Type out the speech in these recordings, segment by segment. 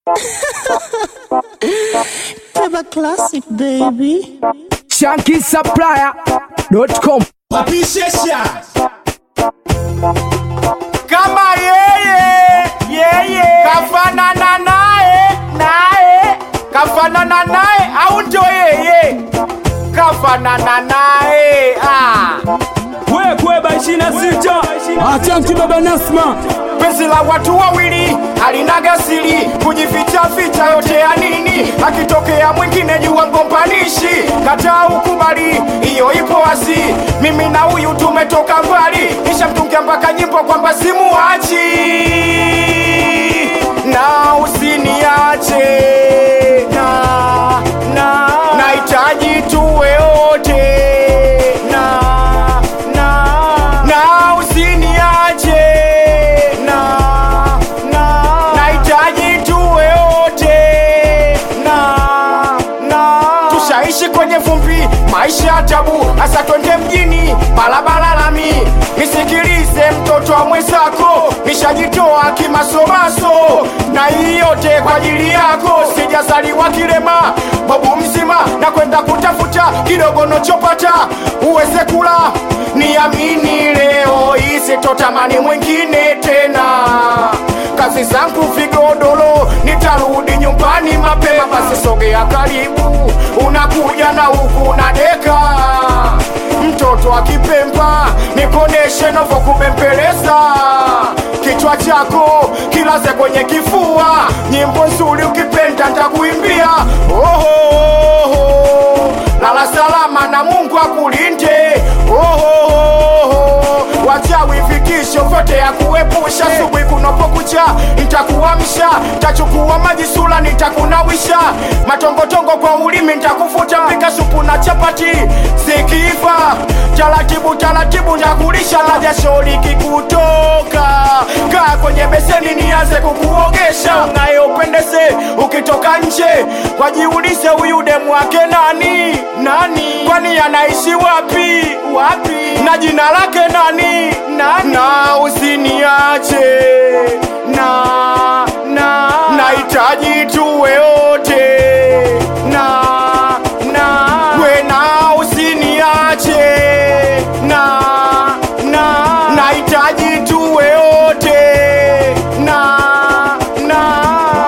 Teba classic baby. shankisupplier.com Papishesha kama yeye yeye kafanana naye naye kafanana naye au ndio yeye kafanana naye ah. we kweba ishirini na sita achanki baba nasma penzi la watu wawili halinaga siri kujificha ficha yote ya nini akitokea mwingine jua ngompanishi kataa ukubali hiyo ipo wazi mimi na huyu tumetoka mbali kisha mtungia mpaka nyimbo kwamba simuachi na usiniache na na nahitaji tuwe wote na na na usiniache na na nahitaji tuwe wote na na tushaishi kwenye vumbi maisha ya tabu hasa twende mjini barabara lami nisikilize mtoto wa mwenzako nishajitoa kimasomaso na hii yote kwa ajili yako sijazaliwa kilema babu mzima na kwenda kutafuta kidogo nochopata uweze kula niamini leo isitotamani mwingine tena kazi zangu vigodoro nitarudi nyumbani mapema basi sogea karibu unakuja na huku na deka mtoto akipemba nikoneshe novo kubembeleza kichwa chako kilaze kwenye kifua nyimbo nzuri ukipenda ntakuimbia oho lala salama na mungu akulinde oho wachawi vitisho vyote ya kuepusha subuhi kunopokucha ntakuamsha tachukua maji sula nitakunawisha matongotongo kwa ulimi ntakufuta mpika supu na chapati zikiiva taratibu taratibu ntakulisha na jasho likikutoka kaa kwenye beseni nianze kukuogesha naye upendeze ukitoka nje wajiulize huyu demu wake nani nani kwani anaishi wapi wapi na jina lake nani nani na usiniache na na nahitaji tuwe wote na na we na usiniache na na nahitaji tuwe wote na na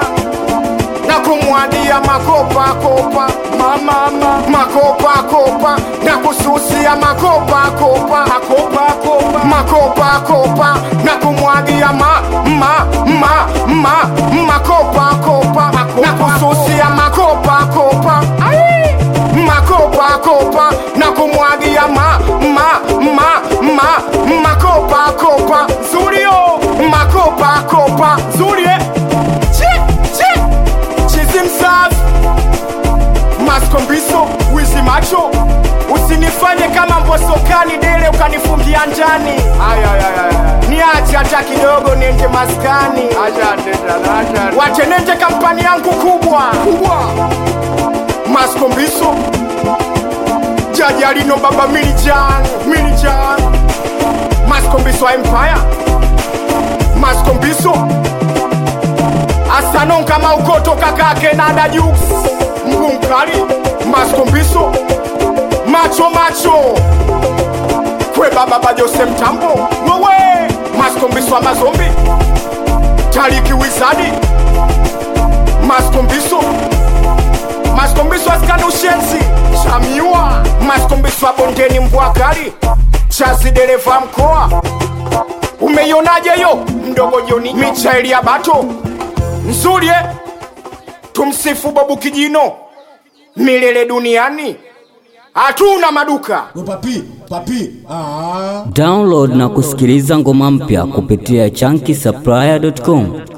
na kumwagia makopa kopa mama ma, makopa kopa na kususia makopa kopa makopa kopa makopa kopa na kumwagia ma ma ma ma makopa kopa na kususia makopa kopa Ai! makopa kopa na kumwagia ma ma ma ma makopa kopa zurio makopa kopa zurie chi chi chizi msafi maskombiso wizi macho usinifanye kama mbosokani dele ukanifungia njani niache hata kidogo niende maskani wache nende kampani yangu kubwa kubwa maskombiso jajalino baba milijan milijan maskombiso empire maskombiso asanon kama ukoto kakake nada juks mguu mkali maskombiso macho macho kwe baba bajose mtambo wewe maskombiso wa mazombi taliki wizadi maskombiso maskombiso askani ushenzi chamiwa maskombiso wa bondeni mbwakali chazi dereva mkoa umeionaje yo mdogo joni michaeli ya bato nzuri eh? tumsifu babu kijino milele duniani hatuna maduka We papi papi ah. Download na kusikiliza ngoma mpya kupitia chunky supplier.com.